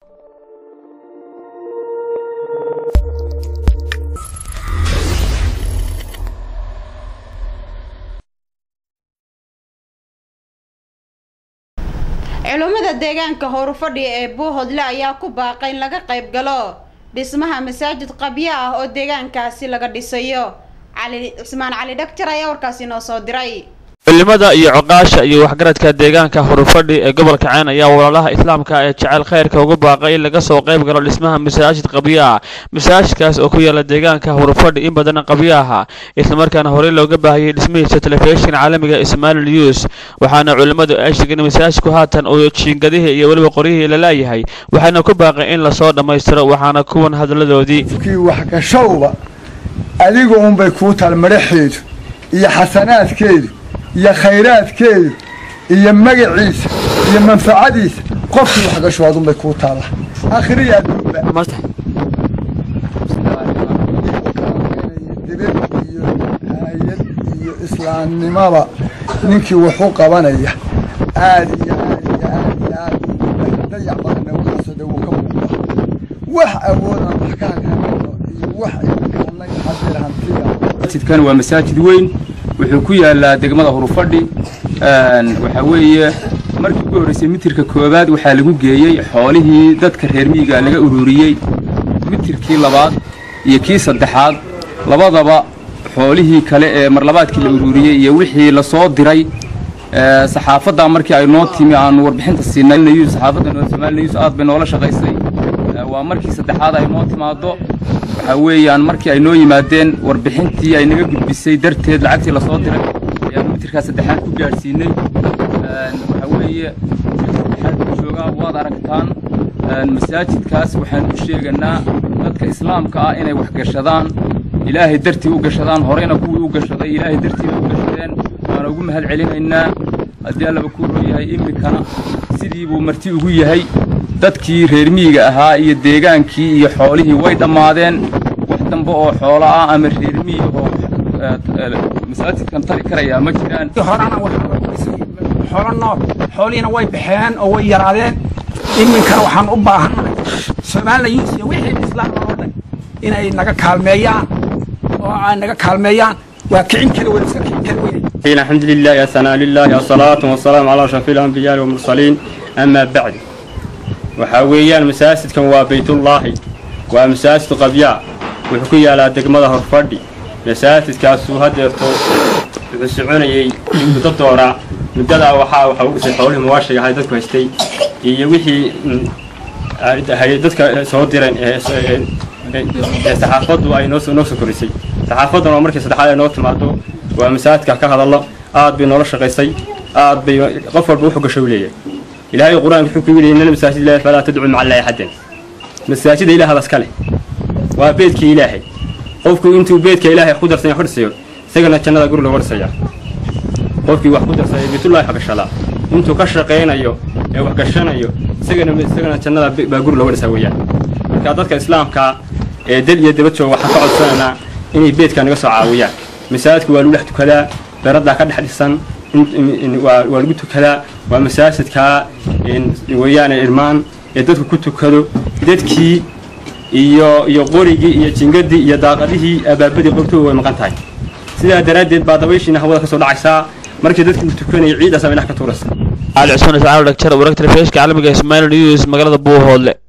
culummada deegaanka howrfadhi ee buuhodle ayaa ku baaqay in laga qayb galo dhismaha masaajid qabyo ah oo deegaankaasi laga dhisayo cali cismaan cali dhagjar ayaa warkaasi noo soo diray culimada iyo coqaasha iyo waxgaradka deegaanka hurufadhi ee gobolka ceen ayaa walaalaha islaamka ee jecel khayrka uga baaqay in laga soo qayb galo dhismaha masaajid qabyo ah masaajidkaas oo ku yaala deegaanka hurufadhi in badan qabyo aha islamarkaana horey looga baahiyey dhismihiisa telefishin caalamiga ismail news waxaana culimmadu ay sheegeen masaajidku haatan uu jiingadihii iyo weliba qoryihii la laayahay waxaana ku baaqay in lasoo dhammaystiro waxaana kuwan hadaladoodii kii waxgashowba adiga unbay kuu taal madhaxeedu iyo xasanaadkeedu iyo khayraadkeedu iyo magaciisa iyo manfacadiisa qofkii waxgasho adunbay kuu taalla akhriya adduunba dibad iyo hayad iyo islaamnimaba ninkii wuxuu qabanaya aad iyo aad iyo aad iyo aad dayac badanna waxaasoo dhan wuu ka muuqda wax awoodaan wax ka hakanayno iyo wax imkaanay hadir hantiya masjidkan waa masaajid weyn wuxuu ku yaalaa degmada hurufadhi waxaa weeye markii ugu horreysay mitirka koowaad waxaa lagu geeyey xoolihii dadka reer miyiga laga ururiyey mitirkii labaad iyo kii saddexaad labadaba xoolihii kale ee marlabaadkii la ururiyey iyo wixii lasoo diray saxaafaddaa markii ay noo timi aanu warbixinta siinay saxaafadda somaali news aad bay noola shaqaysay waa markii saddexaad ay noo timaado waxaa weeyaan markii ay noo yimaadeen warbixintii ay naga gudbisay darteed lacagtii lasoo diray ayaanu mitirkaa saddexaad ku gaadhsiinay waxaa weeye saddexaad ku joogaa waad aragtaan masaajidkaas waxaan u sheeganaa dadka islaamka ah inay wax gashadaan ilaahay dartii u gashadaan horeyna kuwii u gashaday ilaahay dartii bay u gashadeen waana ugu mahad celinaynaa haddii allaba kuu rooyahay iminkana sidii buu marti ugu yahay dadkii reer miyiga ahaa iyo deegaankii iyo xoolihii way dhammaadeen wax dambe oo xoolo ah ama reer miyi oo masaajidkan tari karayaa ma jiraan horana xoolo nool xoolihiina way baxeen oo way yaraadeen iminkana waxaan u baahannahay soomaaliyus iyo wixii islaam oo dhan inay naga kaalmeeyaan oo ay naga kaalmeeyaan waa kicin kara weyn iska kicin kara weyn الحمد لله يا ثناء لله الصلاة والسلام على أشرف الأنبياء والمرسلين أما بعد waxaa weeyaan masaajidkan waa baytullaahi waa masaajid qabyaa wuxuu ku yaalaa degmada horfadhi masaajidkaasuu hadeerto wuxuu soconayey muddo dooraa muddadaa waxaa waxa u dhisay xoolihii muwaashiga ahay dadku haystay iyo wixii dadka soo direen ee saxaafaddu ay noo soo korisay saxaafadduna oo markii saddexaad ay noo timaado waa masaajidka ka hadallo aad bay noola shaqaysay aad bay qof walba wuxuu gasho u leeyahay ilaahay qur-aanka wuxuu ku yidhi inna masaajid ilaahi falaa tadcu maca allaahi axadan masaajida ilaah bas kale waa beedkii ilaahay qofku intuu beedka ilaahay ku darsanya xudhsayo isagana jannada guri looga dhisayaa qofkii wax ku darsaya baytullaahi wax gashadaa intuu ka shaqaynayo ee wax gashanayo isagana isagana jannada baa guri looga dhisaa weeyaan marka dadka islaamka ee dal iyo daba jooga waxaan ka codsanaynaa inay beedka naga soo caawiyaan masaajidka waa lagu dhex tukadaa beraddaa ka dhex dhisan waa lagu tukadaa waa masaajidkaa weeyaane irmaan ee dadku ku tukado dadkii iyo iyo qorigii iyo jingadii iyo daaqadihii abaabadii qobtooda way maqan tahay sidaa daraaddeed baa dabayshiina hawada ka soo dhacaysaa markii dadku uu tukanayay ciiddaas bay dhex ka tuuraysa cali cusmaan iscaalo dhagjar wararka telefishinka caalamiga ismail news magaalada buuhoodle